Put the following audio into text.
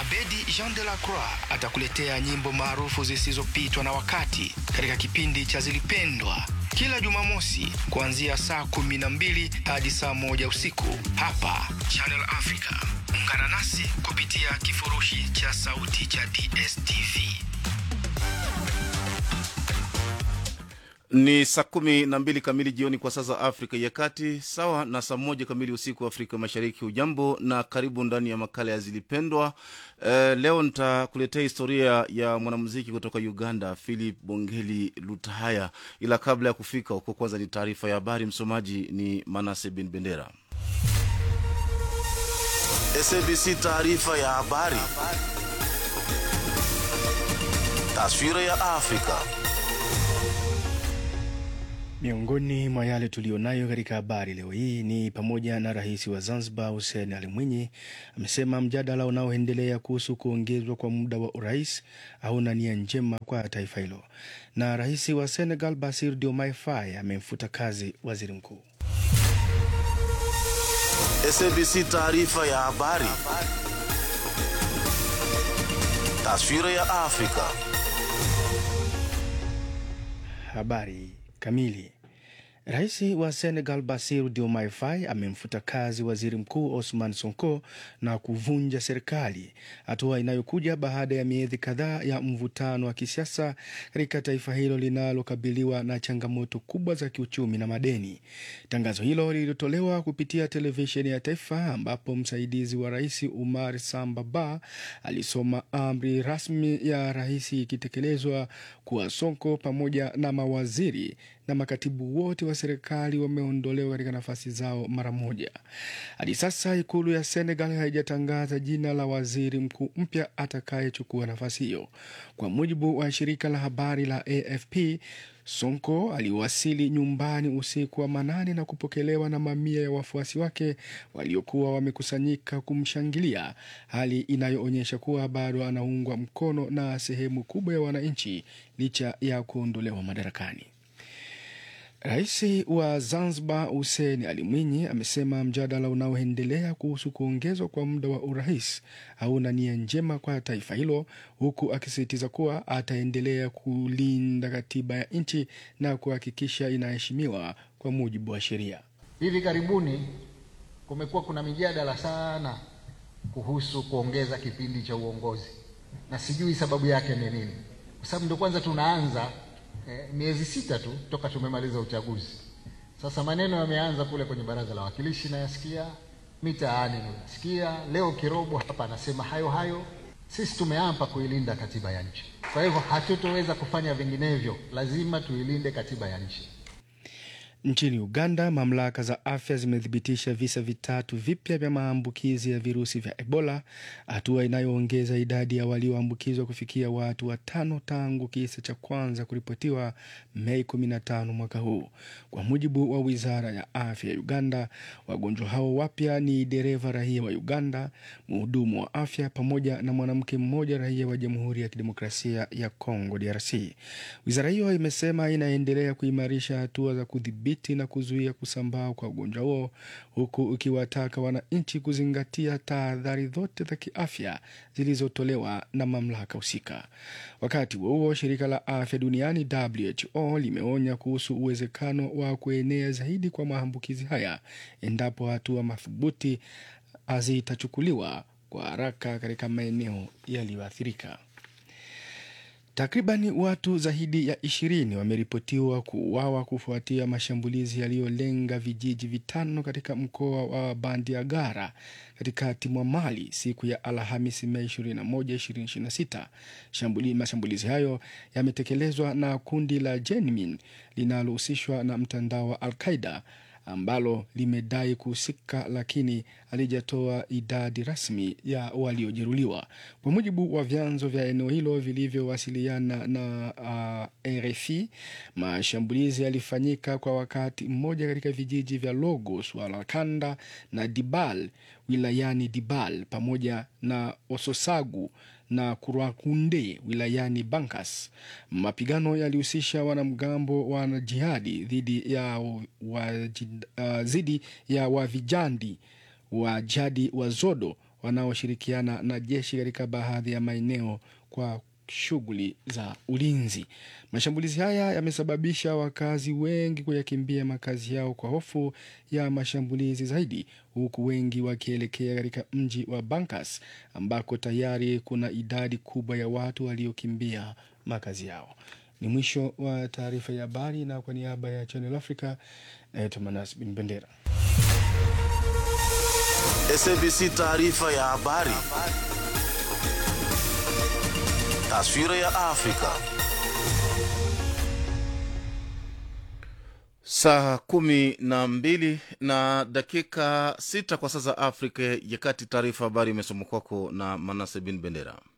Abedi Jean de la Croix atakuletea nyimbo maarufu zisizopitwa na wakati katika kipindi cha Zilipendwa kila Jumamosi kuanzia saa kumi na mbili hadi saa moja usiku hapa Channel Africa. Ungana nasi kupitia kifurushi cha sauti cha DSTV. Ni saa kumi na mbili kamili jioni kwa saa za Afrika ya Kati, sawa na saa moja kamili usiku wa Afrika Mashariki. Ujambo na karibu ndani ya makala ya Zilipendwa. E, leo nitakuletea historia ya mwanamuziki kutoka Uganda, Philip Bongeli Lutahaya, ila kabla ya kufika huko, kwanza ni taarifa ya habari. Msomaji ni Manase Bin Bendera. SABC taarifa ya habari. Taswira ya Afrika. Miongoni mwa yale tuliyonayo katika habari leo hii ni pamoja na rais wa Zanzibar Hussein Ali Mwinyi amesema mjadala unaoendelea kuhusu kuongezwa kwa muda wa urais hauna nia njema kwa taifa hilo, na rais wa Senegal Bassirou Diomaye Faye amemfuta kazi waziri mkuu. SABC taarifa ya habari. Taswira ya Afrika. Habari kamili. Rais wa Senegal Bassirou Diomaye Faye amemfuta kazi waziri mkuu Osman Sonko na kuvunja serikali, hatua inayokuja baada ya miezi kadhaa ya mvutano wa kisiasa katika taifa hilo linalokabiliwa na changamoto kubwa za kiuchumi na madeni. Tangazo hilo lililotolewa kupitia televisheni ya taifa, ambapo msaidizi wa rais Umar Samba Ba alisoma amri rasmi ya rais ikitekelezwa kuwa Sonko pamoja na mawaziri na makatibu wote wa serikali wameondolewa katika nafasi zao mara moja. Hadi sasa ikulu ya Senegal haijatangaza jina la waziri mkuu mpya atakayechukua nafasi hiyo. Kwa mujibu wa shirika la habari la AFP, Sonko aliwasili nyumbani usiku wa manane na kupokelewa na mamia ya wafuasi wake waliokuwa wamekusanyika kumshangilia, hali inayoonyesha kuwa bado anaungwa mkono na sehemu kubwa ya wananchi licha ya kuondolewa madarakani. Rais wa Zanzibar Hussein Ali Mwinyi amesema mjadala unaoendelea kuhusu kuongezwa kwa muda wa urais hauna nia njema kwa taifa hilo, huku akisisitiza kuwa ataendelea kulinda katiba ya nchi na kuhakikisha inaheshimiwa kwa mujibu wa sheria. Hivi karibuni kumekuwa kuna mijadala sana kuhusu kuongeza kipindi cha uongozi, na sijui sababu yake ni nini, kwa sababu ndio kwanza tunaanza Eh, miezi sita tu toka tumemaliza uchaguzi. Sasa maneno yameanza kule kwenye baraza la wawakilishi, nayasikia mitaani, nasikia leo Kirobo hapa anasema hayo hayo. Sisi tumeapa kuilinda katiba ya nchi, kwa hivyo hatutoweza kufanya vinginevyo, lazima tuilinde katiba ya nchi. Nchini Uganda, mamlaka za afya zimethibitisha visa vitatu vipya vya maambukizi ya virusi vya Ebola, hatua inayoongeza idadi ya walioambukizwa kufikia watu watano tangu kisa cha kwanza kuripotiwa Mei 15 mwaka huu. Kwa mujibu wa wizara ya afya ya Uganda, wagonjwa hao wapya ni dereva raia wa Uganda, mhudumu wa afya pamoja na mwanamke mmoja raia wa Jamhuri ya Kidemokrasia ya Kongo, DRC. Wizara hiyo imesema inaendelea kuimarisha hatua za kudhibiti na kuzuia kusambaa kwa ugonjwa huo huku ikiwataka wananchi kuzingatia tahadhari zote za kiafya zilizotolewa na mamlaka husika. Wakati huo huo, shirika la afya duniani WHO limeonya kuhusu uwezekano wa kuenea zaidi kwa maambukizi haya endapo hatua madhubuti hazitachukuliwa kwa haraka katika maeneo yaliyoathirika. Takribani watu zaidi ya ishirini wameripotiwa kuuawa kufuatia mashambulizi yaliyolenga vijiji vitano katika mkoa wa Bandiagara katikati mwa Mali siku ya Alhamisi, Mei 21, 2026. Shambuli, mashambulizi hayo yametekelezwa na kundi la Jenmin linalohusishwa na mtandao wa Al-Qaida ambalo limedai kuhusika lakini halijatoa idadi rasmi ya waliojeruhiwa. Kwa mujibu wa vyanzo vya eneo hilo vilivyowasiliana na uh, RFI, mashambulizi yalifanyika kwa wakati mmoja katika vijiji vya Logos, Walakanda na Dibal wilayani Dibal pamoja na Ososagu na Kurwakunde wilayani Bankas. Mapigano yalihusisha wanamgambo wa jihadi dhidi ya wa, uh, dhidi ya wavijandi wa jadi wa Zodo wanaoshirikiana na jeshi katika baadhi ya maeneo kwa shughuli za ulinzi. Mashambulizi haya yamesababisha wakazi wengi kuyakimbia makazi yao kwa hofu ya mashambulizi zaidi, huku wengi wakielekea katika mji wa Bankas ambako tayari kuna idadi kubwa ya watu waliokimbia makazi yao. Ni mwisho wa taarifa ya habari, na kwa niaba ya Channel Africa naitwa Manas Bin Bendera. SABC taarifa ya habari. Taswira ya Afrika. saa kumi na mbili na dakika sita kwa sasa Afrika ya Kati. Taarifa habari imesoma kwako na Manase Bin Bendera.